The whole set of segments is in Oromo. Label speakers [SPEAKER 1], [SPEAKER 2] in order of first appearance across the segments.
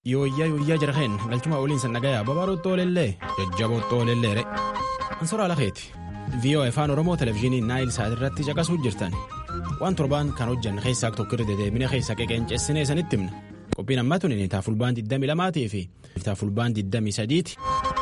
[SPEAKER 1] yooyyaa yooyyaa jirheen galchuma oliin san dhagayaa babaaruu xoolellee jajjaboo xoolelleere ansoraa lafeeti viiyoo afaan oromoo televizyiinii naayil saat irratti caqasuu jirtan waan torbaan kan hojjanne keessaa tokko irra dedeebine keessa qeqeenceessinee sanitti himna qophiin ammaa tuni taafulbaan 22 fi taafulbaan 23 ti.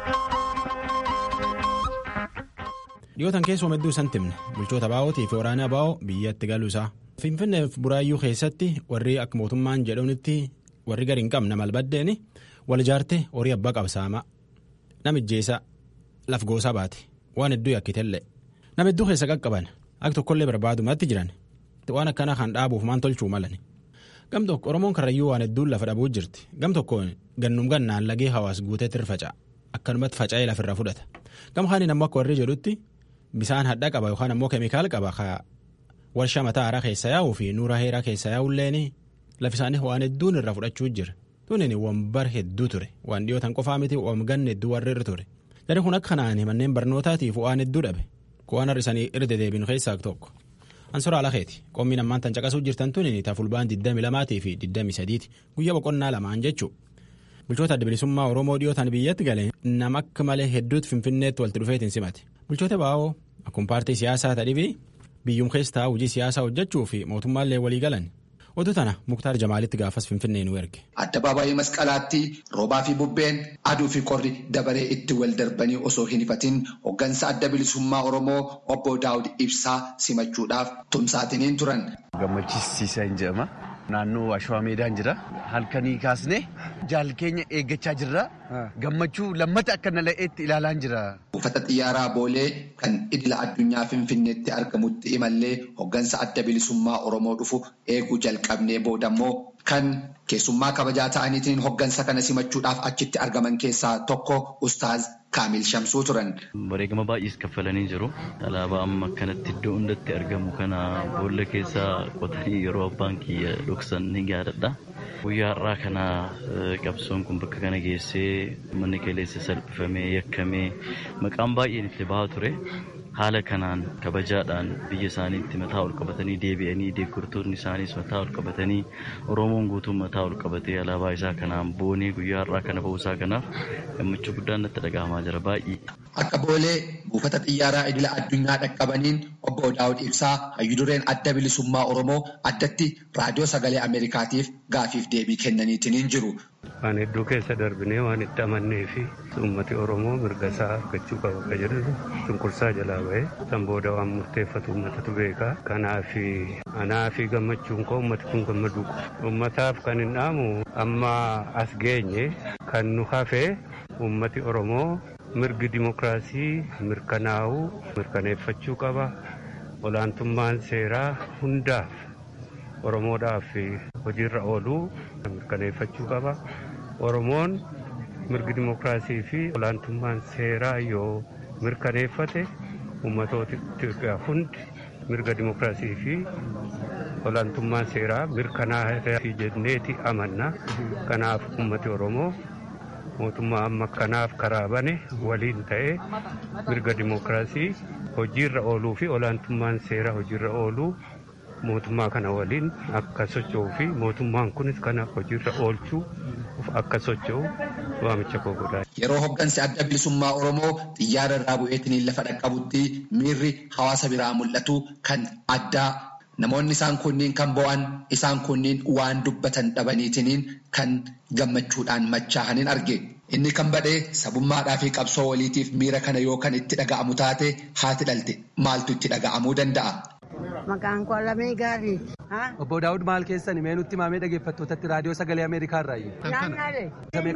[SPEAKER 1] dhiyootan keessoo hedduu isanitti himna bulchoota baa'ootii fi waraanaa baa'oo biyyatti galuu isaa finfinneef buraayyuu keessatti warri akka mootummaan jedhunitti warri gadi hin qabne malbaddeeni wal ijaarte horii abbaa qabsaamaa namijjeessa laf goosaa baate waan hedduu yakkitellee nama hedduu keessa qaqqaban akka tokkollee barbaadumatti jiran waan akkana kan dhaabuuf maan tolchuu malan gam tokko oromoon karrayyuu waan hedduun lafa dhabuu jirti gam tokkoon gannum gannaan lagee hawaas guuteetti irfaca'a akkanumatti faca'ee lafirra fudhata gam kaaniin ammoo akka warri jedhutti bisaan hadhaa qaba yookaan ammoo keemikaala qaba warshaa mataa haaraa keessa yaa'uu fi nuura heeraa keessa yaa'ulleen lafisaanii waan hedduun irraa fudhachuu jira tunin wambar hedduu ture waan dhiyootan qofaa miti wamganne hedduu warri irra ture jarri kun akka kanaan manneen barnootaatiif waan hedduu dhabe kuwaan har'isanii irra dedeebinu keessaa tokko ansoraa lakeeti qommiin ammaan tan caqasuu jirtan tunin taafulbaan 22 fi 23 guyyaa boqonnaa lamaan jechuu bulchoota adda bilisummaa oromoo dhiyootan biyyatti galee nama akka malee hedduutti finfinneetti walitti dhufeetiin simate bulchoota baa'oo akkuma paartii siyaasaa tadhibii biyyuum keessaa hojii siyaasaa hojjechuu fi mootummaallee walii galan oduu tana muktaar jamaalitti gaafas finfinnee nu erge.
[SPEAKER 2] Addabaabaayii masqalaatti roobaa fi bubbeen aduu fi qorri dabaree itti wal darbanii osoo hin ifatin hoggansa adda bilisummaa oromoo obbo daawud ibsaa simachuudhaaf tumsaatiniin turan.
[SPEAKER 3] Gammachiisiisan jedhama. Naannoo Ashwaa Meedaan jira. Halkanii kaasnee jaal keenya eeggachaa jirra. Gammachuu lammata akka nala'eetti ilaalaan jira.
[SPEAKER 2] Buufata xiyyaaraa Boolee kan idila addunyaa Finfinneetti argamutti imallee hoggansa adda bilisummaa Oromoo dhufu eeguu jalqabnee boodammoo kan keessummaa kabajaa ta'aniitiin hoggansa kana simachuudhaaf achitti argaman keessaa tokko Ustaaz Kaamil Shamsuu turan.
[SPEAKER 4] Bareegama baay'ees kaffalanii jiru. Alaabaa amma akkanatti iddoo hundatti argamu kana boolla keessaa qotanii yeroo abbaan kiyya dhoksan ni yaadadha. Guyyaa har'aa kana qabsoon kun bakka kana geessee manni qilleessa salphifamee yakkamee maqaan baay'een itti bahaa ture. Haala kanaan kabajaadhaan biyya isaaniitti mataa ol qabatanii deebi'anii deeggartoonni isaaniis mataa ol qabatanii Oromoon guutuun mataa ol qabatee alaabaa isaa kanaan boonee guyyaa har'aa kana ba'uusaa kanaaf gammachuu guddaan natti dhaga'amaa jira baay'ee.
[SPEAKER 2] Akka boolee buufata xiyyaaraa idila addunyaa dhaqqabaniin obbo Daawud Ibsaa hayyudureen adda bilisummaa Oromoo addatti raadiyoo sagalee Ameerikaatiif gaafiif deebii kennaniitiin jiru.
[SPEAKER 5] Waan hedduu keessa darbinee waan itti amannee fi uummati Oromoo mirga isaa argachuu qaba akka jedhu cunqursaa jalaa bahee san booda waan murteeffatu uummatatu beeka. Kanaaf anaa fi gammachuun koo uummati kun gammaduu Uummataaf kan hin dhaamu amma as geenye kan nu hafee uummati Oromoo mirgi dimokiraasii mirkanaa'uu mirkaneeffachuu qaba. Olaantummaan seeraa hundaaf Oromoodhaaf hojiirra ooluu mirkaneeffachuu qaba. Oromoon mirgi dimokiraasii fi olaantummaan seeraa yoo mirkaneeffate uummatoota Itoophiyaa hundi mirga dimokiraasii fi olaantummaan seeraa mirkanaa'aa jenneeti amanna. Kanaaf uummati Oromoo mootummaa amma kanaaf karaa bane waliin ta'ee mirga dimokiraasii hojiirra ooluu fi olaantummaan seeraa hojiirra ooluu mootummaa kana waliin akka socho'uu fi mootummaan kunis kana hojiirra oolchuu akka socho'u waamicha koo godhaa.
[SPEAKER 2] Yeroo hoggansi adda bilisummaa Oromoo xiyyaara irraa bu'eetiin lafa dhaqqabutti miirri hawaasa biraa mul'atu kan addaa namoonni isaan kunniin kan bo'an isaan kunniin waan dubbatan dhabaniitiin kan gammachuudhaan machaa'aniin arge. Inni kan badhee sabummaadhaa fi qabsoo waliitiif miira kana yoo kan itti dhaga'amu taate haati dhalte maaltu itti dhaga'amuu danda'a?
[SPEAKER 6] Maqaan koo Lamee Gaarii.
[SPEAKER 7] Obbo Daawud maal keessan mee nutti maamee dhaggeeffattootatti raadiyoo sagalee Ameerikaa irraa
[SPEAKER 6] Naannaalee.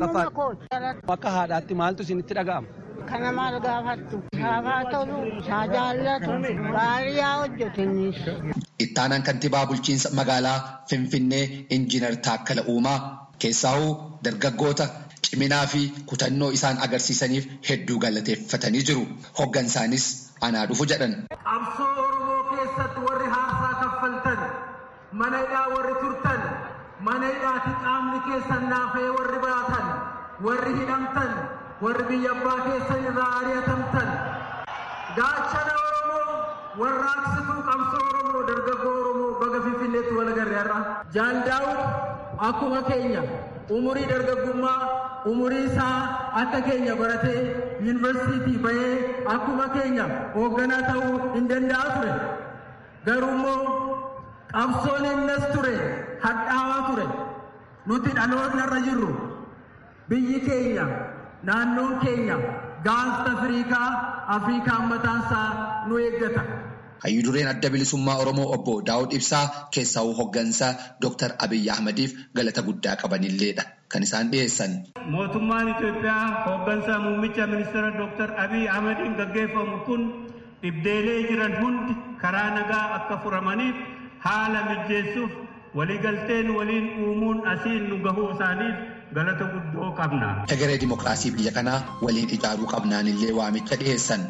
[SPEAKER 7] Akka haadhaatti maaltu isinitti dhaga'ama?
[SPEAKER 6] Kana maal gaafattu? Saafaa tolu, saa jaallatu, baariyaa hojjetinnis.
[SPEAKER 2] Ittaanaan kantiibaa bulchiinsa magaalaa Finfinnee Injiinar Taakkala Uumaa keessaa'uu dargaggoota ciminaa fi kutannoo isaan agarsiisaniif hedduu galateeffatanii jiru. Hoggansaanis anaa dhufu jedhan.
[SPEAKER 8] Qabsoo Oromoo keessatti warri haarsaa kaffaltan, mana hidhaa warri turtan, mana hidhaati qaamni keessan naafee warri baatan, warri hidhamtan, warri biyya abbaa keessan irraa ari'atamtan, gaachana Oromoo warraaqsituu qabsoo Oromoo dargaggoo Oromoo baga Finfinneetti wal agarre har'a. Jaal Daawud akkuma keenya umurii dargaggummaa umurii isaa akka keenya baratee yuunivarsiitii bahee akkuma keenya hoogganaa ta'uu hin danda'a ture garuu immoo qabsoon innas ture hadhaawaa ture nuti dhalootnarra jirru biyyi keenya naannoon keenya gaanfa afriikaa afriikaan mataansaa nu eeggata.
[SPEAKER 2] Hayyuu dureen adda bilisummaa Oromoo obbo Daawud Ibsaa keessaa'uu hoggansaa Dr. Abiyyi Ahmadiif galata guddaa qabanilleedha kan isaan dhiyeessan.
[SPEAKER 5] Mootummaan Itoophiyaa hoggansaa muummicha ministeera Dr. Abiyyi Ahmadiin gaggeeffamu kun dhibdeelee jiran hundi karaa nagaa akka furamaniif haala mijeessuuf waliigalteen waliin uumuun asiin nu gahuu isaaniif galata guddoo qabna.
[SPEAKER 2] Egeree dimokiraasii biyya kanaa waliin ijaaruu qabnaan illee waamicha dhiyeessan.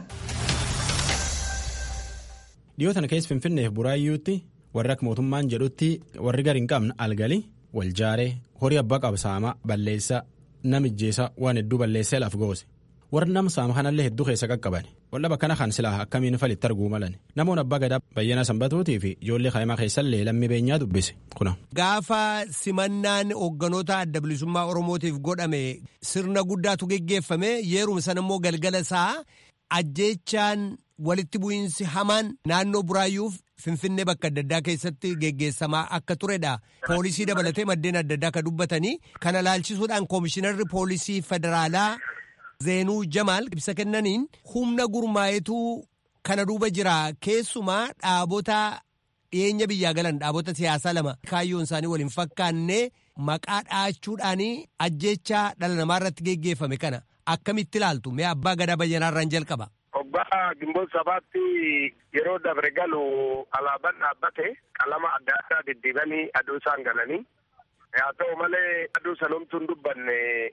[SPEAKER 1] Dhiyoo tana keessa Finfinneef Buraayyuutti warri akka mootummaan jedhutti warri gadi hin qabne algali wal jaaree horii abbaa qabsaamaa balleessa namijjeessa waan hedduu balleessee laaf goose. Warri nama saama kanallee hedduu keessa qaqqaban. Waldhaba kana kan silaa akkamiin falitti arguu malan. Namoonni abbaa gadaa bayyana sanbatuutii fi ijoollee kaa'imaa keessallee lammii beenyaa dubbise. Kuna.
[SPEAKER 9] Gaafa simannaan hoogganoota adda bilisummaa Oromootiif godhame sirna guddaatu geggeeffame yeeruma sana immoo galgala isaa ajjeechaan walitti bu'iinsi hamaan naannoo buraayyuuf finfinnee bakka adda addaa keessatti geggeessamaa akka turedha. Poolisii dabalatee maddeen adda addaa akka dubbatanii kana laalchisuudhaan koomishinarri poolisii federaalaa Zeenuu Jamaal ibsa kennaniin humna gurmaa'ituu kana duuba jira keessumaa dhaabota dhiyeenya biyyaa galan dhaabota siyaasaa lama kaayyoon isaanii waliin fakkaanne maqaa dhaachuudhaan ajjeechaa dhala namaa irratti geggeeffame kana akkamitti ilaaltu mee abbaa gadaa bayyanaarraan jalqaba.
[SPEAKER 10] Obbaa gimboon sabaatti yeroo dabre galu alaabaan dhaabbate qalama adda addaa diddiibanii aduu isaan galanii haa ta'u malee aduu sanumtuun dubbanne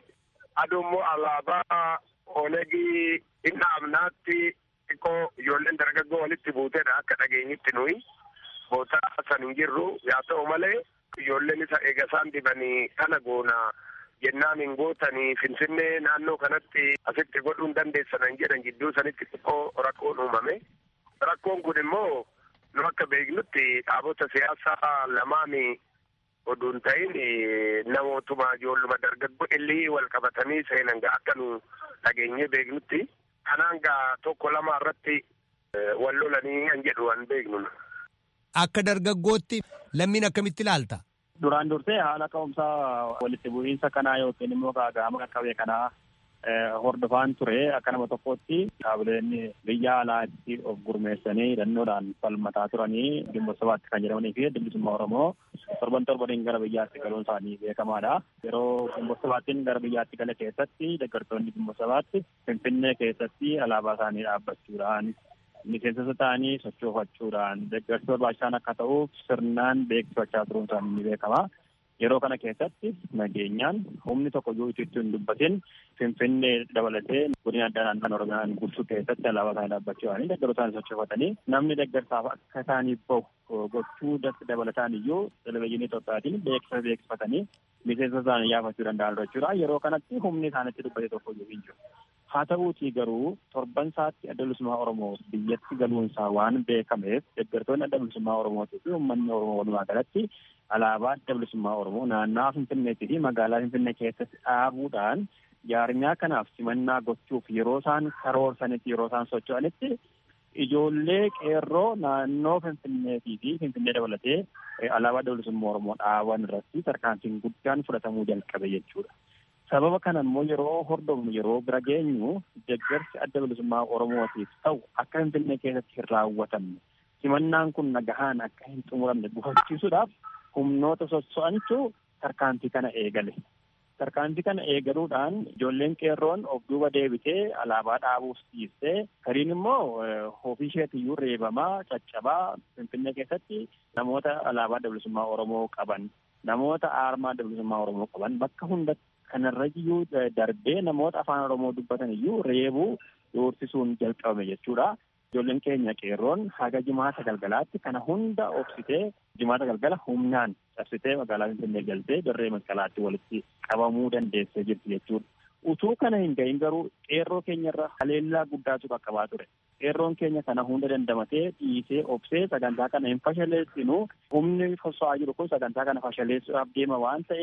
[SPEAKER 10] aduu immoo alaabaa onegii inni amnaatti xiqqoo ijoolleen dargaggoo walitti buuteedha akka dhageenyitti nuyi bootaa san hin jirru haa ta'u malee ijoolleen isa eega isaan dibanii kana goona jennaan hin gootanii finfinnee naannoo kanatti asitti godhuu hin dandeessan jedhan jidduu sanitti xiqqoo rakkoon uumame rakkoon kun immoo nu akka beeknutti dhaabota siyaasaa lamaanii oduun ta'in namootuma ijoolluma dargaggoo illii wal qabatanii seenan gaa akka nu dhageenyee beeknutti kanaan gaa tokko lama irratti wal lolanii kan jedhu waan beeknu.
[SPEAKER 9] Akka dargaggootti lammiin akkamitti ilaalta?
[SPEAKER 11] Duraan dursee haala ka'umsaa walitti bu'iinsa kanaa yookiin immoo gaaga'ama qaqqabee kanaa hordofaan ture akka nama tokkotti dhaabileen biyya alaatti of gurmeessanii hidhannoodhaan falmataa turanii gimboota sabaatti kan jedhamanii fi bilisummaa Oromoo torban torbaniin gara biyyaatti galuun isaanii beekamaadha. Yeroo gimboota sabaattiin gara biyyaatti gala keessatti deeggartoonni gimboota sabaatti Finfinnee keessatti alaabaa isaanii dhaabbachuudhaan miseensa ta'anii sochoofachuudhaan deeggarsi barbaachisaan akka ta'uuf sirnaan beeksifachaa turuun isaanii ni beekama. Yeroo kana keessatti nageenyaan humni tokko iyyuu itti hin dubbatin Finfinnee dabalatee godina addaa naannoo Oromiyaan bulchuu keessatti alaabaa isaanii dhaabbachuudhaan deeggartoota isaanii sochoofatanii namni deeggarsaaf akka isaaniif bahu gochuu dabalataan iyyuu televezyiinii Itoophiyaatiin beeksisa beeksifatanii miseensa isaanii yaafachuu danda'an jechuudha. Yeroo kanatti humni isaanitti dubbate tokko iyyuu hin jiru. Haa ta'uutii garuu torban isaatti adda bilisummaa Oromoo biyyatti galuunsaa waan beekameef deeggartoonni adda bilisummaa Oromootii fi uummanni Oromoo walumaa galatti alaabaa adda bilisummaa Oromoo naannawaa Finfinneetii fi magaalaa Finfinnee keessatti dhaabuudhaan jaarmiyaa kanaaf simannaa gochuuf yeroo isaan karoorsanitti yeroo isaan socho'anitti ijoollee qeerroo naannoo Finfinneetii fi Finfinnee dabalatee alaabaa adda bilisummaa Oromoo dhaaban irratti tarkaanfiin guddaan fudhatamuu jalqabe jechuudha. Sababa kana immoo yeroo hordofnu yeroo bira geenyu deeggarsi adda bilisummaa Oromootiif ta'u akka Finfinnee keessatti hin raawwatamne simannaan kun nagahaan akka hin xumuramne gufachiisuudhaaf humnoota sosso'antu tarkaanfii kana eegale. Tarkaanfii kana eegaluudhaan ijoolleen qeerroon of duuba deebitee alaabaa dhaabuuf dhiistee gariin immoo ofii isheetiyyuu reebamaa caccabaa Finfinnee keessatti namoota alaabaa adda bilisummaa Oromoo qaban namoota aarmaa adda bilisummaa Oromoo qaban bakka hundatti kanarra iyyuu darbee namoota afaan Oromoo dubbatan iyyuu reebuu doorsisuun jalqabame jechuudha. Ijoolleen keenya qeerroon haga jimaata galgalaatti kana hunda obsitee jimaata galgala humnaan cabsitee magaalaa Finfinnee galtee dirree masqalaatti walitti qabamuu dandeessee jirti jechuudha. Utuu kana hin gahin garuu qeerroo keenyarra haleellaa guddaatu qaqqabaa ture. Qeerroon keenya kana hunda dandamatee dhiisee obsee sagantaa kana hin fashaleessinu humni soso'aa jiru kun sagantaa kana fashaleessuudhaaf deema waan ta'eef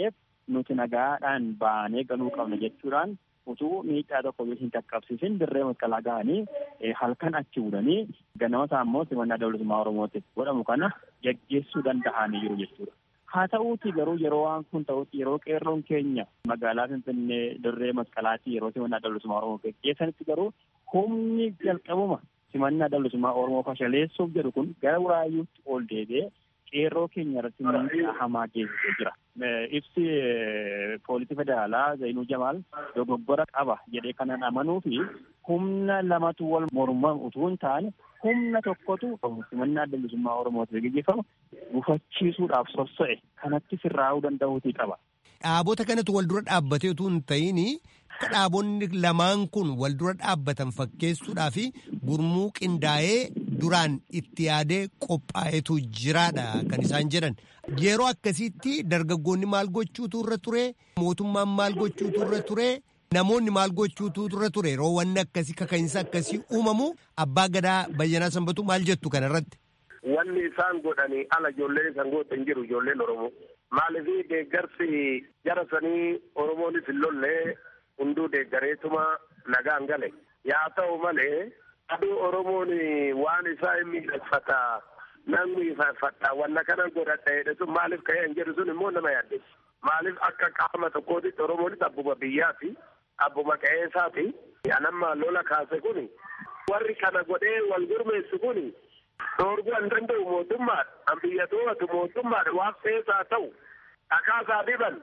[SPEAKER 11] nuti nagaadhaan baanee galuu qabna jechuudhaan utuu miidhaa tokko hin qaqqabsiisin dirree masqalaa ga'anii halkan achi budanii ganama isaa immoo simannaa dabalatummaa oromootiif godhamu kana geggeessuu danda'anii jiru jechuudha. Haa ta'uuti garuu yeroo waan kun ta'utti yeroo qeerroon keenya magaalaa Finfinnee dirree masqalaatti yeroo simannaa dabalatummaa oromoo geggeessanitti garuu humni jalqabuma simannaa dabalatummaa oromoo fashaleessuuf jedhu kun gara buraayyuutti ol deebi'ee qeerroo keenya irratti miidhaa hamaa geessisee jira. Ibsi poolisii federaalaa Zainuu Jamaal dogoggora qaba jedhee kanan amanuu fi humna lamatu wal morman utuu hin taane humna tokkotu simannaa dabalatummaa oromootiif gaggeeffamu gufachiisuudhaaf sossa'e kanatti sirraa'uu danda'uutii qaba.
[SPEAKER 9] Dhaabota kanatu wal dura dhaabbatee utuu hin ta'in akka dhaabonni lamaan kun wal dura dhaabbatan fakkeessuudhaa fi gurmuu qindaa'ee duraan itti yaadee qophaa'etu jiraadha kan isaan jedhan. Yeroo akkasitti dargaggoonni maal gochuutu irra ture mootummaan maal gochuutu irra ture namoonni maal gochuutu irra ture yeroo wanni akkasii kaka'insa akkasii uumamu abbaa gadaa bayyanaa sanbatu maal jettu kanarratti.
[SPEAKER 10] Wanni isaan godhanii ala ijoolleen isaan goote hin jiru ijoolleen Oromoo. Maaliif deeggarsi jara sanii Oromoonis hin lollee hunduu deeggareetuma nagaan gale. Yaa ta'u malee aduu Oromoon waan isaa hin miidhagfata nan miidhagfata wanna kana godhadha jedhe sun maaliif ka'ee hin jedhu sun immoo nama yaaddeessu. Maaliif akka qaama tokkootitti Oromoonis abbuma biyyaati abbuma qe'eesaati. Anamma lola kaase kuni warri kana godhee wal gurmeessu kuni dhoorguu hin danda'u mootummaadha. An biyya to'atu mootummaadha waan feesaa ta'u dhakaasaa diban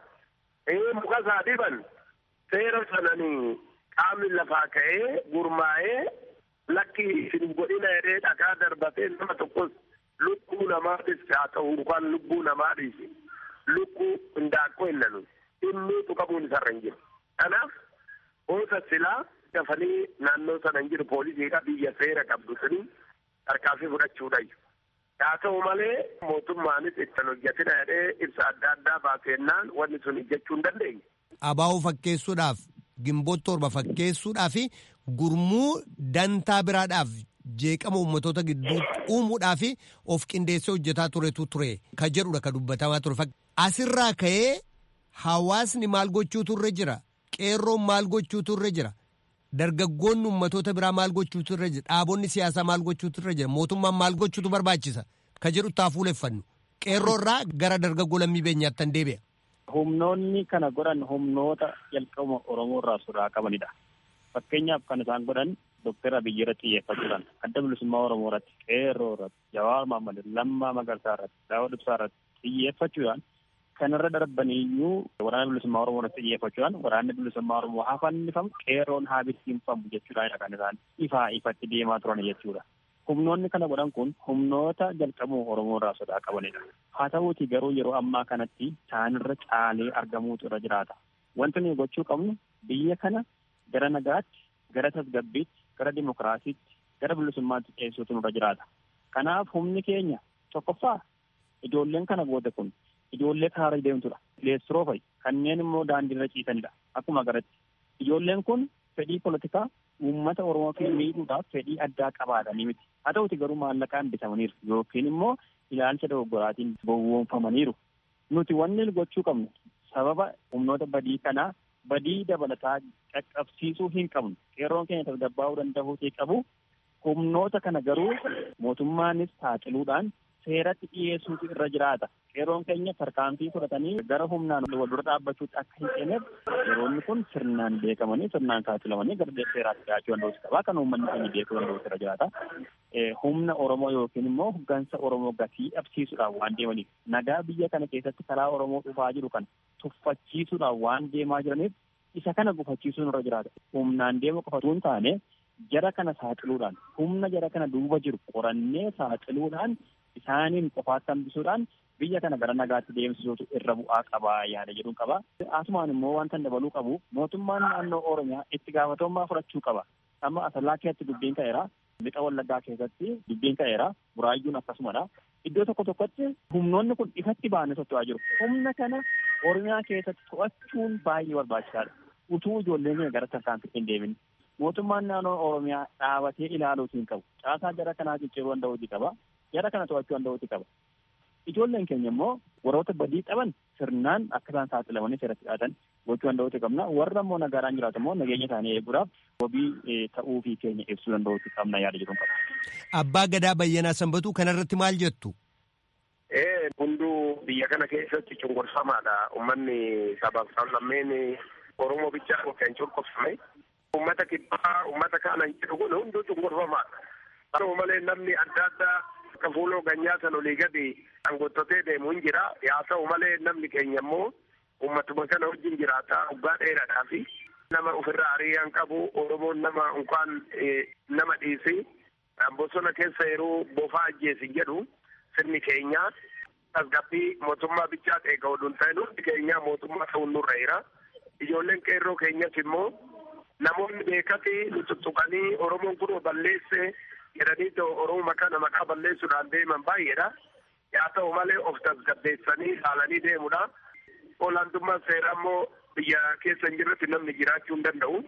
[SPEAKER 10] mukasaa diban seera sananii qaamni lafaa ka'ee gurmaa'ee lakki isin godhina jedhee dhakaa darbatee nama tokkos lubbuu namaadhis haa ta'u yookaan lubbuu namaadhis lukkuu hindaaqqoo hin nanu inni tuqamuun isarra hin jiru. Kanaaf oosa silaa dafanii naannoo sana hin jiru poolisiidha biyya seera qabdu sanii tarkaanfii fudhachuudha. Haa ta'u malee mootummaanis ittiin hojjetina jedhee ibsa adda addaa baasennaan wanni sun hojjechuu hin dandeenye.
[SPEAKER 9] Abaa'uu fakkeessuudhaaf gimboota torba fakkeessuudhaaf gurmuu dantaa biraadhaaf jeeqama uummatoota gidduutti uumuudhaaf of qindeessee hojjetaa turetu ture ka jedhudha ka dubbatamaa ture. Asirraa ka'ee hawaasni maal gochuutu irra jira qeerroon maal gochuutu irra jira. dargaggoonni ummatoota biraa maal gochuutu irra jira dhaabonni siyaasaa maal gochuutu irra jira mootummaan maal gochuutu barbaachisa ka jedhu taa fuuleffannu qeerroo irraa gara dargaggoo lammii beenyaatti tan deebi'a.
[SPEAKER 11] Humnoonni kana godhan humnoota jalqabuma Oromoo irraa sodaa qabanidha. Fakkeenyaaf kan isaan godhan Dookter Abiyyi irratti xiyyeeffachuudhaan adda bilisummaa Oromoo irratti qeerroo irratti Jawaar Mahmad Lammaa Magarsaa irratti Daawud Ibsaa irratti xiyyeeffachuudhaan kanarra darbaniyyuu waraana bilisummaa Oromoo irratti xiyyeeffachuudhaan waraanni bilisummaa Oromoo haa fannifamu qeerroon haa bittinfamu jechuudha kan isaan ifaa ifatti deemaa turan jechuudha. Humnoonni kana godhan kun humnoota jalqabuma Oromoo irraa sodaa qabanidha. Haa ta'uuti garuu yeroo ammaa kanatti isaanirra caalee argamuutu irra jiraata. Wanti nuyi gochuu qabnu biyya kana gara nagaatti, gara tasgabbiitti, gara dimokiraasiitti, gara bilisummaatti dhiyeessuutu nurra jiraata. Kanaaf humni keenya tokkoffaa ijoolleen kana booda kun ijoollee karaa deemtudha. Leessiroo fa'i kanneen immoo daandiirra ciisanidha. Akkuma garatti ijoolleen kun fedhii politikaa uummata Oromoo fi miidhuudhaaf fedhii addaa qabaatanii miti. Haa ta'uti garuu maallaqaan bitamaniiru yookiin immoo ilaalcha dogoggoraatiin gowwoomfamaniiru. Nuti wanni gochuu qabnu sababa humnoota badii kanaa badii dabalataa qaqqabsiisuu hin qabnu. Qeerroon keenya tasgabbaa'uu danda'uutii qabu. Humnoota kana garuu mootummaanis saaxiluudhaan seeratti dhiyeessuutu irra jiraata. Qeerroon keenya tarkaanfii fudhatanii gara humnaan wal dura dhaabbachuutti akka hin seeneef yeroonni kun sirnaan beekamanii sirnaan saaxilamanii gara seeraatti dhiyaachuu danda'uutu qaba. Kan uummanni keenya beekuu danda'uutu irra jiraata. Humna Oromoo yookiin immoo hoggansa Oromoo gatii dhabsiisuudhaan waan deemaniif nagaa biyya kana keessatti karaa Oromoo dhufaa jiru kana tuffachiisuudhaan waan deemaa jiraniif isa kana gufachiisuun irra jiraata. Humnaan deemu qofa osoo hin taane jara kana saaxiluudhaan humna jara kana duuba jiru qorannee saaxiluudhaan isaaniin qofaatti hambisuudhaan biyya kana gara nagaatti deemsisuutu irra bu'aa qaba yaada jedhuun qaba. Asumaan immoo wanta dabaluu qabu mootummaan naannoo Oromiyaa itti gaafatamummaa fudhachuu qaba. Amma asallaa keessatti dubbiin ka'eera. Lixa Wallaggaa keessatti dubbiin ka'eera. Buraayyuun akkasumadha. Iddoo tokko tokkotti humnoonni kun ifatti ba'anii socho'aa jiru. Humna kana Oromiyaa keessatti to'achuun baay'ee barbaachisaadha. Utuu ijoolleen keenya gara tarkaanfitti hin deemin. Mootummaan naannoo Oromiyaa dhaabatee ilaaluutu hin qabu. Caasaa jara kanaa cicciruu danda'uuti qaba. Jara kana to'achuu danda'uuti qaba. Ijoolleen keenya immoo warroota badii qaban sirnaan akka isaan saaxilamanii seeratti dhiyaatan gochuu danda'uutu qabna. Warra immoo nagaadhaan jiraatu immoo nageenya isaanii eeguudhaaf wabii ta'uu fi keenya ibsuu danda'uutu qabna yaada jedhuun qaba.
[SPEAKER 9] Abbaa Gadaa Bayyanaa Sanbatuu kanarratti maal jettu?
[SPEAKER 10] Ee hunduu biyya kana keessatti cunqursamaadha. Uummanni sabaaf sablammeen Oromoo bichaa kan cunqursame. Uummata kibbaa uummata kaana jedhu kun hunduu cunqursamaadha. Haa malee namni adda addaa akka fuuloo ganyaa san olii gadi dhangottotee deemu hin jira. Haa ta'u malee namni keenya immoo uummatuma kana wajjin jiraata waggaa dheeraadhaa fi nama ofirraa hariyyaan qabu Oromoon nama unkaan nama dhiisi. Bosona keessa yeroo bofaa ajjeesi jedhu sirni keenya tasgabbii mootummaa bichaa eega oduun ta'e hundi keenya mootummaa ta'uun nurra jira. Ijoolleen qeerroo keenyas immoo namoonni beekati nu tuttuqanii Oromoon kun balleesse jedhanii Oromoo kana maqaa balleessuudhaan deeman baay'eedha. Haa ta'u malee of tasgabbeessanii ilaalanii deemudha. Olaantummaan seeraa immoo biyya keessa hin jirretti namni jiraachuu hin danda'u.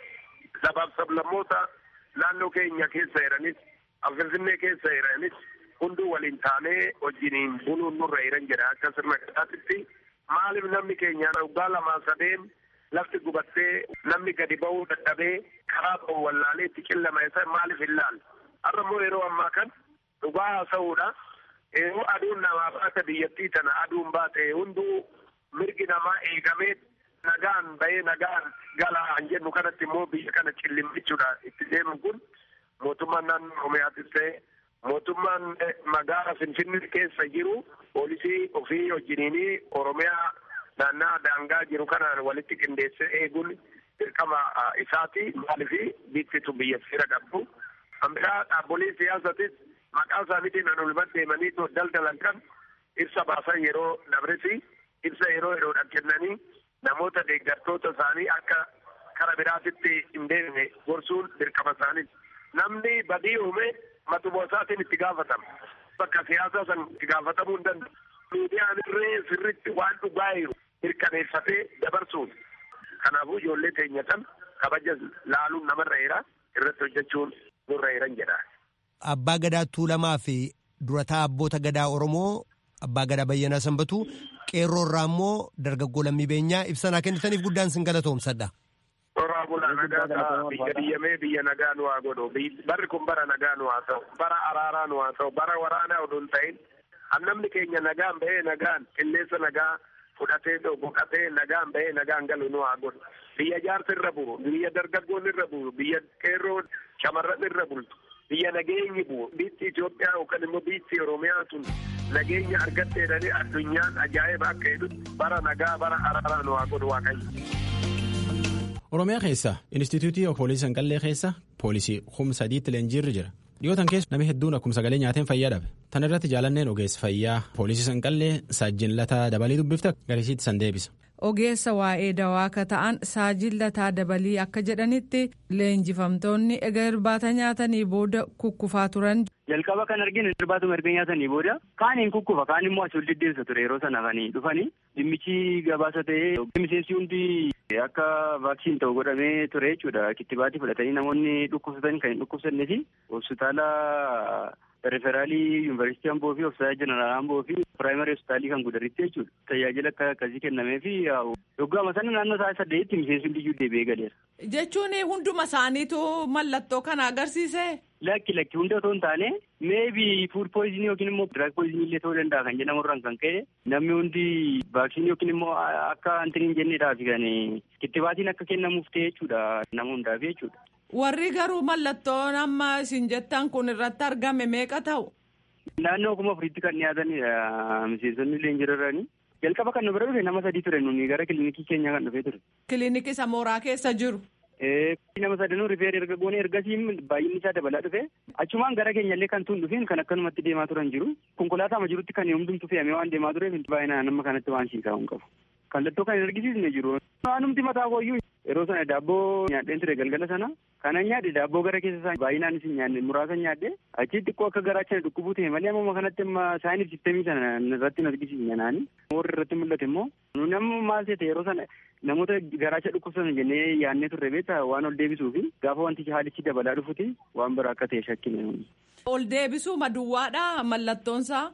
[SPEAKER 10] Sabaaf sablammoota naannoo keenya keessa jiranis Finfinnee keessa jiranis hunduu waliin taanee wajjiniin buluun nurra jiran jedha akka sirna gadaatitti maaliif namni keenya waggaa lamaa sadeen lafti gubattee namni gadi ba'uu dadhabee karaa ba'u wallaalee itti qillama isa maaliif hin laalle har'a immoo yeroo ammaa kan dhugaa haasa'uudha yeroo aduun namaa baate biyyattii tana aduun baate hunduu mirgi namaa eegamee nagaan bahee nagaan galaa jennu kanatti immoo biyya kana cillimmichuudha itti deemu kun mootummaan naannoo Oromiyaatis ta'e mootummaan magaala Finfinnee keessa jiru poolisii ofii wajjiniinii Oromiyaa naannaa daangaa jiru kanaan walitti qindeessee eeguun dirqama isaati maaliif biittitu biyya seera qabdu. Ambiraa dhaabbolee siyaasatis maqaa isaaniitiin an olman deemanii daldalan kan ibsa baasan yeroo dabresi ibsa yeroo yeroodhaan kennanii namoota deeggartoota isaanii akka kara biraatitti hin deemne gorsuun dirqama isaaniiti. Namni badii uume matuma isaatiin itti gaafatama. Bakka siyaasaa san itti gaafatamuu hin danda'u. Miidiyaan irree sirritti waan dhugaa jiru mirkaneeffatee dabarsuun. Kanaafuu ijoollee keenya kan kabaja laaluun namarra jira irratti hojjechuun nurra jiran jedha.
[SPEAKER 9] Abbaa Gadaa Tuulamaa fi durataa abboota Gadaa Oromoo Abbaa Gadaa Bayyanaa Sanbatuu qeerroo irraa immoo dargaggoo lammii beenyaa ibsanaa kennitaniif guddaan sin galatoomsadha.
[SPEAKER 10] Toraa bulaa nagaa biyya diyyamee biyya nagaa nu haa godhu. Barri kun bara nagaa nu haa ta'u. Bara araaraa nu haa ta'u. Bara waraanaa oduu hin ta'in. Namni keenya nagaan bahee nagaan qilleensa nagaa fudhatee boqatee nagaan bahee nagaan galu nu haa godhu. Biyya jaarsa irra buru, biyya dargaggoon irra buru, biyya qeerroo shamarran irra bultu. Biyya nageenyi bu'u. Biitti Itoophiyaa yookaan immoo biitti Oromiyaa tun nageenya argatteedhanii addunyaan ajaa'iba akka jedhutti bara nagaa bara araaraa nu haa godhu waaqayyo.
[SPEAKER 1] Oromiyaa keessa Inistituutii Poolisii Sanqallee keessa poolisii humna sadiitti leenjiirri jira. Dhiyootan keessa namni hedduun akkuma sagalee nyaateen fayyaa dhabe. Tan irratti jaalanneen ogeessa fayyaa poolisii Sanqallee saajjin lataa dabalii dubbifta garisiitti san deebisa.
[SPEAKER 12] Ogeessa waa'ee dawaa akka ta'an saajjin lataa dabalii akka jedhanitti leenjifamtoonni egaa irbaata nyaatanii booda kukkufaa turan.
[SPEAKER 13] Jalqaba kan arginu irbaatuma erga nyaatanii booda kaaniin kukkufa kaan immoo asii ol deddeemsa ture yeroo sana kan dhufanii dhimmichi gabaasa ta'ee miseensi hundi akka vaaksiin ta'u godhamee ture jechuudha kittibaatii fudhatanii namoonni dhukkubsatan kan hin dhukkubsannee fi hospitaala referaalii yuunivarsiitii Amboo fi hospitaala jeneraal Amboo fi piraayimarii hospitaalii kan gudaritti jechuudha. Tajaajila akka akkasii kennamee fi yoggaama sana naannoo isaa saddeetti miseensi hundiyyuu deebi'ee galeera.
[SPEAKER 12] Jechuun hunduma isaaniitu mallattoo kana agarsiise.
[SPEAKER 13] Lakki lakki hunda otoo hin taane meebii fuud pooyizinii yookiin immoo diraag pooyizinii illee ta'uu danda'a kan jedhamurraan kan ka'e namni hundi vaaksiinii yookiin immoo akka antiniin jenneedhaaf kan kittibaatiin akka kennamuuf ta'e jechuudha nama hundaaf jechuudha.
[SPEAKER 12] Warri garuu mallattoon amma isin jettan kun irratti argame meeqa ta'u?
[SPEAKER 13] Naannoo kuma afuriitti kan dhiyaatanidha miseensonni leenjirarranii. Jalqaba kan nu bira dhufe nama sadii ture nuni gara kilinikii keenya kan dhufee ture.
[SPEAKER 12] Kilinikii isa mooraa keessa jiru.
[SPEAKER 13] nama sadanuu rifeer erga goone ergasii baay'inni isaa dabalaa dhufe achumaan gara keenyallee kan tuun dhufeen kan akkanumatti deemaa turan jiru konkolaataama jirutti kan hundumtu fe'amee waan deemaa tureef baay'inaan nama kanatti waan siisaa hin qabu. Kallattoo kan hin argisiisne jiru. Waanumti mataa kooyyuu yeroo sana daabboo nyaadheen ture galgala sana kanan nyaadhe daabboo gara keessa isaa baay'inaan isin nyaadhe muraasa nyaadhe achi xiqqoo akka garaacha dhukkubuu ta'e malee amma kanatti amma saayinif sistemii sana irratti hin argisiisne naani warri irratti mul'ate immoo namni maal ta'e yeroo sana namoota garaacha dhukkubsatan jennee yaadnee turre beektaa waan ol deebisuu fi gaafa wanti haalichi dabalaa dhufuti waan biraa akka ta'e shakkine.
[SPEAKER 12] Ol deebisuu maduwwaadha mallattoonsaa.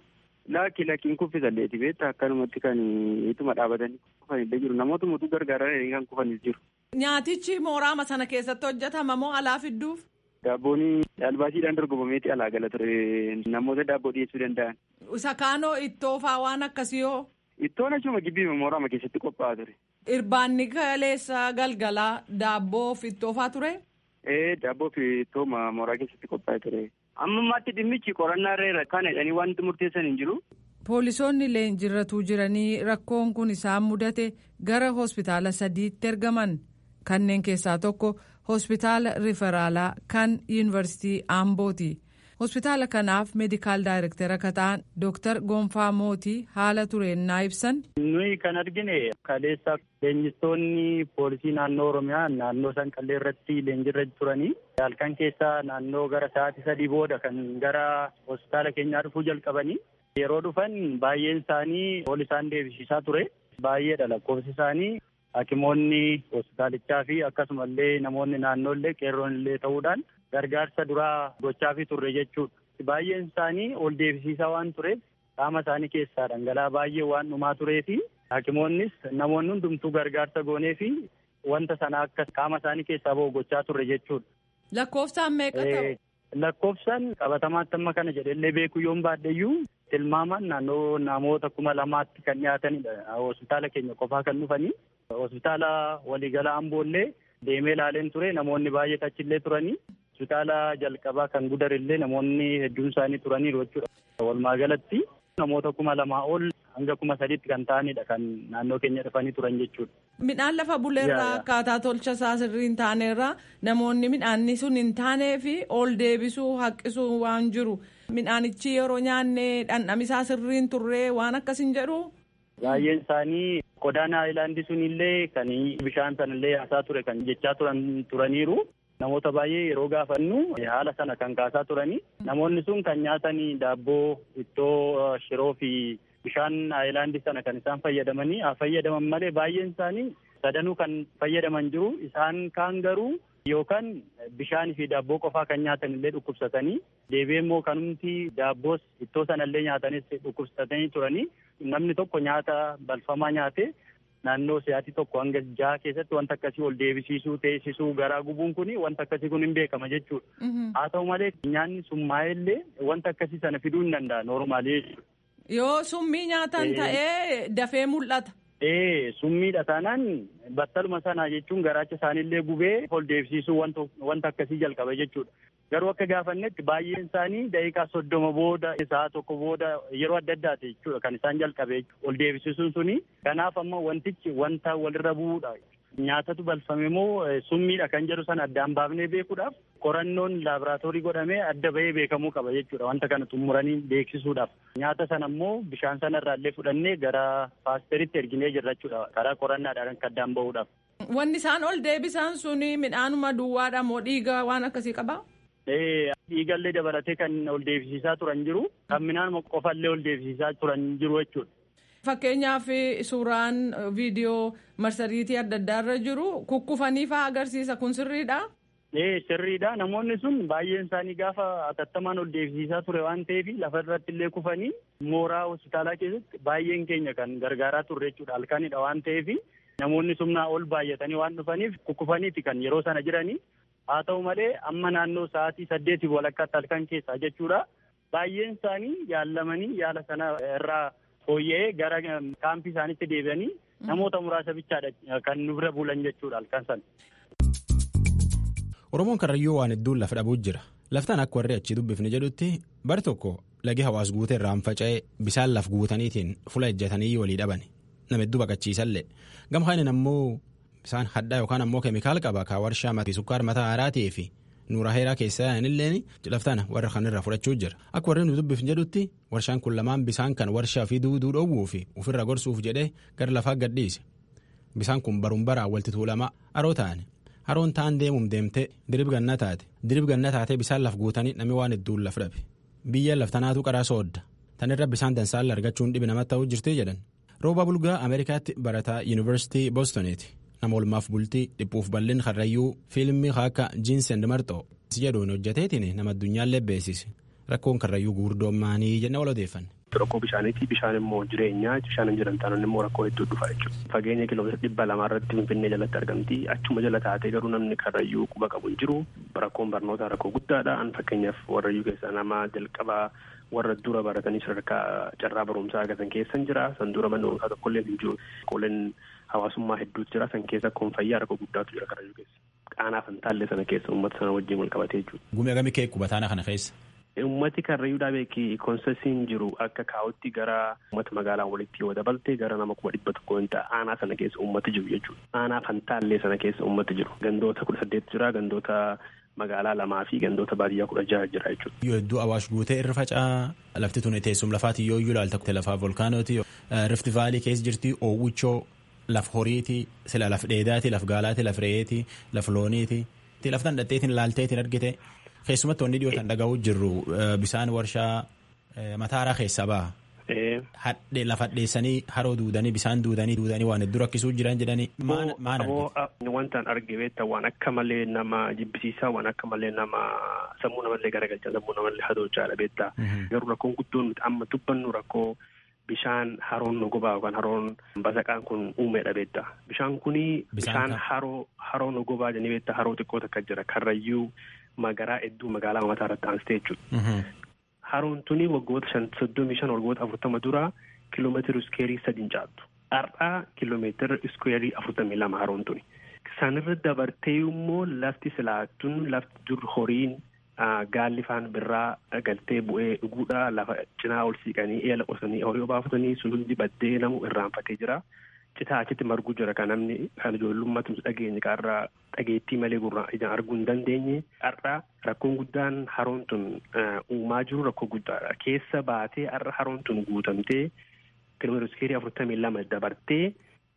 [SPEAKER 13] Laakki lakkiin kuffisalleeti beektaa akkanumatti kan ituma dhaabatanii kufanillee jiru namoota mutuu gargaaranii kan kufanis jiru.
[SPEAKER 12] Nyaatichi mooraama sana keessatti hojjetama moo alaa fidduuf?
[SPEAKER 13] Daabboon albaasiidhaan dorgomameeti alaa gala ture namoota daabboo dhiyeessuu danda'an.
[SPEAKER 12] Isa kaanoo ittoo faa waan akkasii hoo?
[SPEAKER 13] Ittoon achuma gibbii mooraama keessatti qophaa'aa ture.
[SPEAKER 12] Irbaanni kaleessa galgalaa daabboo fi ittoo faa ture?
[SPEAKER 13] Ee daabboo fi ittoo mooraa keessatti qophaa'ee ture. Amma ammaatti dhimmichi qorannaa irra kan jedhanii wanti murteessan hin jiru.
[SPEAKER 12] Poolisoonni leenjirratuu jiranii rakkoon kun isaan mudate gara hospitaala sadiitti ergaman kanneen keessaa tokko hospitaala riferaalaa kan yuunivarsiitii Ambooti. Hospitaala kanaaf meedikaal daayirektara akka ta'an Dooktar Gonfaa Mootii haala tureennaa ibsan.
[SPEAKER 11] Nuyi kan argine kaleessa leenjistoonni poolisii naannoo Oromiyaa naannoo Sanqallee irratti leenjirra turanii halkan keessaa naannoo gara sa'aatii sadii booda kan gara hospitaala keenyaa dhufuu jalqabanii yeroo dhufan baay'een isaanii ol isaan deebisiisaa ture baay'eedha lakkoofsi isaanii hakimoonni hospitaalichaa fi akkasumallee namoonni naannoollee qeerroon illee ta'uudhaan gargaarsa duraa gochaa fi turre jechuudha. Baay'een isaanii ol deebisiisaa waan tureef qaama isaanii keessaa dhangala'aa baay'ee waan dhumaa turee fi hakimoonnis namoonni hundumtuu gargaarsa goonee fi wanta sana akka qaama isaanii keessaa bahu gochaa turre jechuudha.
[SPEAKER 12] Lakkoofsaan meeqa ta'u?
[SPEAKER 11] Lakkoofsaan qabatamaatti amma kana jedhellee beekuu yoon baadheyyuu tilmaamaan naannoo namoota kuma lamaatti kan dhiyaatanidha. Hospitaala keenya qofaa kan dhufanii. Hospitaala waliigalaa amboollee deemee ilaaleen ture namoonni baay'ee achillee turanii. Hospitaala jalqabaa kan gudarillee namoonni hedduun isaanii turaniiru jechuudha. Walumaa galatti namoota kuma lamaa ol hanga kuma sadiitti kan ta'anidha kan naannoo keenya dhufanii turan jechuudha.
[SPEAKER 12] Midhaan lafa buleerraa akkaataa tolcha isaa sirrii hin taanerraa namoonni midhaanni sun hin taanee fi ol deebisuu haqqisuu waan jiru. Midhaanichi yeroo nyaanne dhandhamisaa sirrii hin turree waan akkas hin jedhu.
[SPEAKER 11] Baay'een isaanii qodaan haayilaandii sunillee kan bishaan sanallee yaasaa ture kan jechaa turan turaniiru. Namoota baay'ee yeroo gaafannu haala sana kan kaasaa turanii namoonni sun kan nyaatanii daabboo ittoo shiroo fi bishaan haayilaandii sana kan isaan fayyadamanii haa fayyadaman malee baay'een isaanii sadanuu kan fayyadaman jiru isaan kaan garuu yookaan bishaanii fi daabboo qofaa kan nyaatan illee dhukkubsatanii deebi'ee immoo kanumti daabboos ittoo sanallee nyaatanis dhukkubsatanii turanii namni tokko nyaata balfamaa nyaate naannoo sa'aatii tokko hanga jaha keessatti wanta akkasii ol deebisiisuu teessisuu garaa gubuun kun wanta akkasii kun hin beekama jechuudha. Haa ta'u malee nyaanni summaa'ee illee wanta akkasii sana fiduu hin danda'a noormaalii jechuudha.
[SPEAKER 12] Yoo summii nyaatan ta'ee dafee mul'ata.
[SPEAKER 11] Ee summiidha taanaan battaluma sana jechuun garaacha isaaniillee gubee ol deebisiisuu wanta akkasii jalqaba jechuudha. Garuu akka gaafannetti baay'een isaanii daqiiqaa soddoma booda sa'a tokko booda yeroo adda addaati jechuudha kan isaan jalqabe ol deebisiisuun suni. Kanaaf amma wantichi wanta walirra bu'uudha. Nyaatatu balfame moo summiidha kan jedhu sana addaan baafnee beekuudhaaf qorannoon laaboraatoorii godhamee adda bahee beekamuu qaba jechuudha wanta kana xumuranii beeksisuudhaaf. Nyaata sana immoo bishaan sanarraa illee fudhannee gara paasteritti erginee jirra jechuudha karaa qorannaadhaan akka addaan bahuudhaaf.
[SPEAKER 12] Wanni isaan ol deebisan suni midhaanuma duwwaadha moo dhiiga waan akkasii qabaa?
[SPEAKER 11] Dhiigallee dabalatee kan ol deebisiisaa turan jiru kan midhaan qofallee ol deebisiisaa turan jiru jechuudha.
[SPEAKER 12] Fakkeenyaaf suuraan viidiyoo marsariitii adda addaarra jiru kukkufanii fa'aa agarsiisa kun sirriidha.
[SPEAKER 11] Ee sirriidha namoonni sun baay'een isaanii gaafa atattamaan ol deebisiisaa ture waan ta'eef lafa irratti illee kufanii mooraa hospitaalaa keessatti baay'een keenya kan gargaaraa turre jechuudha halkanidha waan ta'eef namoonni sumnaa ol baay'atanii waan dhufaniif kukkufaniiti kan yeroo sana jiranii haa ta'u malee amma naannoo sa'aatii saddeetii walakkaatti halkan keessaa jechuudha baay'een isaanii yaallamanii yaala sana irraa fooyya'ee gara kaampii isaaniitti deebi'anii namoota muraasa bichaadha kan nu bira bulan jechuudha halkan sana.
[SPEAKER 1] Oromoon karrayyuu waan hedduun lafa dhabuu jira. Laftaan akka warri achi dubbifne jedhutti bar tokko lagi hawaas guutee irraan faca'ee bisaan laf guutaniitiin fula ejjatanii walii dhaban. Nama hedduu baqachiisallee. Gama kaaniin ammoo bisaan hadhaa yookaan ammoo keemikaal qaba ka warshaa sukkaar mataa haaraatii fi nuura heeraa keessaa yaa'anilleen laftaan warra kanirraa fudhachuu jira. Akka warri nu dubbifne jedhutti warshaan kun lamaan bisaan kan warshaa fi duuduu dhoowwuu fi ofirra gorsuuf jedhee gara lafaa gadhiise. Bisaan kun baruun baraan walitti tuulamaa haroo ta'ani. haroon ta'an deemuun deemtee dirib ganna taate dirib ganna taatee bisaan laf guutanii namni waan hedduun laf dhabe biyya laftanaatu qaraa soodda tan irra bisaan dansaalla argachuun dhibi namatti ta'uu jirti jedhan rooba bulgaa ameerikaatti barataa yuunivarsiitii boostoniiti nama olmaaf bultii dhiphuuf bal'in karrayyuu fiilmii akka jiinsend marxoo si jedhuun hojjateetiin nama addunyaallee beesise rakkoon karrayyuu guurdoommaanii jennee wal odeeffanne.
[SPEAKER 14] rakkoo bishaaniiti bishaan immoo jireenyaa bishaan hin jiran taanaan immoo rakkoo hedduu dhufa jechuudha. Fageenya kiiloomeetira dhibba lamaa irratti Finfinnee jalatti argamti achuma jala taatee garuu namni karrayyuu quba qabu hin jiru rakkoon barnootaa rakkoo guddaadha an fakkeenyaaf warrayyuu keessaa nama jalqabaa warra dura baratanii sadarkaa carraa barumsaa argatan keessa jira san dura manni barumsaa tokkollee hin jiru qooleen hawaasummaa hedduutu jira san keessa akkuma fayyaa rakkoo guddaatu jira karrayyuu keessa. Qaanaa fantaallee sana keessa uummata sana wajjin wal qabatee jechuudha.
[SPEAKER 1] Gumii agamii kee qubataana kana keessa.
[SPEAKER 14] Uummati karrayyuudhaa beeki koonsesiin jiru akka kaa'utti gara uummata magaalaa walitti yoo dabalte gara nama kuma dhibba tokko hin ta'a aanaa sana keessa uummati jiru jechuudha. Aanaa fantaallee sana keessa uummati jiru. Gandoota kudha saddeet jira gandoota magaalaa lamaa fi gandoota baadiyyaa kudha jaha jira jechuudha.
[SPEAKER 1] Yoo hedduu awaash guutee irra faca'aa lafti tun teessum lafaati yoo iyyuu ilaalta lafaa volkaanooti rifti vaalii keessa jirti oowwichoo laf horiiti sila laf dheedaati laf gaalaati laf re'eeti laf looniiti laftan dhatteetiin laalteetiin argite keessumatti wanni dhiyootan dhaga'uu jirru bisaan warshaa mataaraa keessaa baha. Hadhee lafa dheessanii haroo duudanii bisaan duudanii duudanii waan hedduu rakkisuu jiran jedhanii maal
[SPEAKER 14] argite? Wantaan arge beekta waan akka malee nama jibbisiisaa waan akka malee nama sammuu namallee garagalchaa sammuu namallee hadochaadha beekta. Garuu rakkoon guddoon nuti amma dubbannu rakkoo bishaan haroon nogobaa yookaan haroon basaqaan kun uumeedha beekta. Bishaan kuni bishaan haroo haroo nogobaa jedhanii beekta haroo xiqqoo takka jira karrayyuu magaraa hedduu magaalaa mataa irratti aansitee jechuudha. Haroon tuni waggoota shan soddomii shan waggoota afurtama dura kiiloomeetira iskeerii sadiin caaltu. Har'aa kiiloomeetira iskeerii afurtamii lama haroon tuni. Sanirra dabartee immoo lafti silaattuun lafti dur horiin gaalli faan birraa galtee bu'ee dhuguudha lafa cinaa ol siiqanii eela qotanii horii obaafatanii sun hundi baddee namu irraanfatee jira. Citaa achitti marguu jira kan namni kan ijoollummaatti dhageenye kaarraa dhageettii malee gurraan ijaan arguu hin dandeenye. Har'a rakkoon guddaan haroon tun uumaa jiru rakkoo guddaadha. Keessa baatee har'a haroon tun guutamtee kiiloomeetira iskeerii afurtamii lama dabartee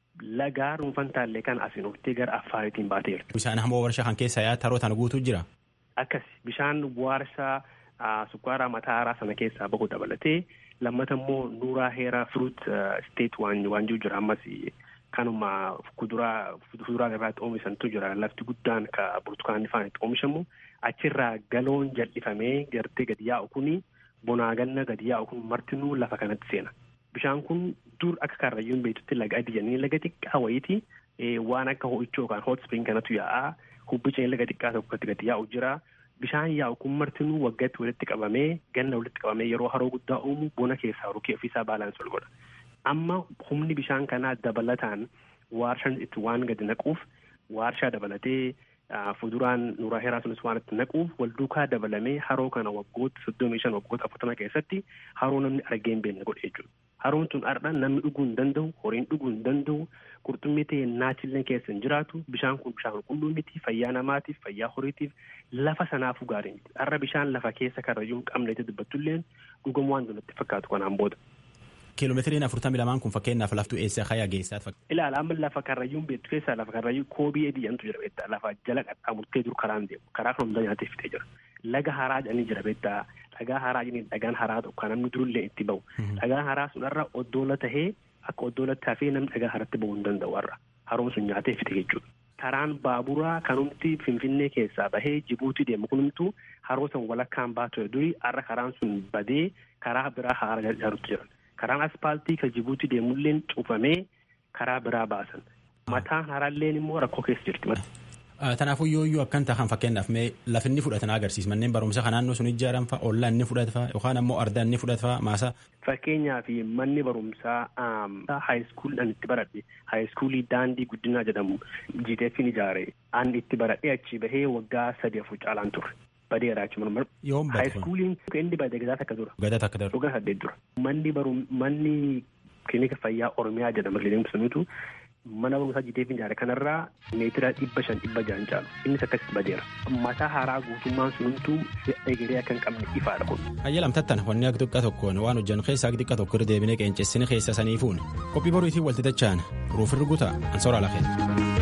[SPEAKER 14] lagaa dhuunfan taallee kan asiin oftee gara affaariitiin baateerti.
[SPEAKER 1] Bishaan hamoo warshaa kan keessa yaa'aa haroo tana guutuu jira.
[SPEAKER 14] Akkas bishaan warshaa sukkaaraa mataaraa sana keessaa bahu dabalatee lammata immoo nuuraa heeraa fruit state waan waan jiru jira ammas kanuma kuduraa fuduraa irraatti oomishantu jira lafti guddaan ka burtukaanni faan itti oomishamu achirraa galoon jal'ifamee gartee gadi yaa'u kuni bonaa ganna gadi yaa'u kun martinuu lafa kanatti seena. Bishaan kun dur akka karrayyuun beektutti laga adii jennee laga xiqqaa wayiiti waan akka ho'ichoo yookaan hot spring kanatu yaa'aa hubbiceen laga xiqqaa tokkotti gadi yaa'u jira. Bishaan yaa'u kun martinuu waggaatti walitti qabamee ganna walitti qabamee yeroo haroo guddaa uumu bona keessaa rukee ofiisaa baalaansi ol godha. Amma humni bishaan kanaa dabalataan waarshaan itti waan gadi naquuf waarshaa dabalatee fuduraan nuuraa heeraa sunis waan itti naquuf wal duukaa dabalamee haroo kana waggoota soddomii shan waggoota afurtama keessatti haroo namni argee hin beekne godhe jechuudha. Haroon tun har'a namni dhuguu hin danda'u, horiin dhuguu hin danda'u, qurxummii ta'e naachillee keessa hin jiraatu. Bishaan kun bishaan qulqulluu miti fayyaa namaatiif, fayyaa horiitiif lafa sanaafuu gaarii miti. Har'a bishaan lafa keessa karrayyuu hin qabne itti dubbattulleen dhugamu waan natti fakkaatu kanaan booda.
[SPEAKER 1] Kiiloomeetiriin afurtamii lamaan kun fakkeenyaaf laftuu eessa hayaa geessaat
[SPEAKER 14] Ilaala amma lafa karrayyuun beektu keessaa lafa karrayyuu koobii adii jedhamtu jira beektaa lafa jala qaxxaamurtee jiru karaan deemu karaa kan hundaa nyaatee fitee jira. Laga haraa jedhanii jira beektaa dhagaa haraa jedhanii dhagaan haraa tokko kan namni durullee itti bahu. Dhagaan haraa sun irra oddoola tahee akka oddoolatti hafee namni dhagaa haratti bahuu hin danda'u har'a. Haroon sun nyaatee fite jechuudha. Karaan baaburaa kanumti Finfinnee keessaa bahee Jibuutii deemu kunumtu haroo san walakkaan baatu duri har'a karaan sun badee karaa biraa haara ijaarutti jiran. Karaan aspaaltii kan Jibuutii deemulleen cufamee karaa biraa baasan. Mataan haraalleen immoo rakkoo keessa jirti.
[SPEAKER 1] Kanaafuu yoo iyyuu akkan tahan fakkeenyaaf mee lafi inni fudhatan agarsiisa manneen barumsa kan naannoo sun ijaaran fa'a ollaa inni fudhatfa yookaan ammoo ardaa inni fudhatfa maasa.
[SPEAKER 14] Fakkeenyaaf manni barumsaa haayiskuuliidhaan itti baradhe haayiskuulii daandii guddinaa jedhamu GTF'n ijaare an itti baradhe achi bahee waggaa sadii afur caalaan ture. Badeera jechuun
[SPEAKER 1] Yoom bade
[SPEAKER 14] haayiskuuliin inni bade gadaa takka dura.
[SPEAKER 1] Gadaa takka dura.
[SPEAKER 14] Waggaa saddeet dura. Manni barum manni kilinika fayyaa Oromiyaa jedhama kilinika sunitu mana barumsaa GTF ijaare kanarraa meetira dhibba shan dhibba jahan caalu innis akkasitti badeera. Mataa haaraa guutummaan sunumtuu egeree akka hin qabne ifaadha kun.
[SPEAKER 1] Ayyalamtattan wanni akka xiqqaa tokkoon waan hojjan keessaa xiqqaa tokko irra deebinee qeenceessine keessa saniifuun qophii boriitiin walti dachaan ruufirri guutaa ansooraa lafeen.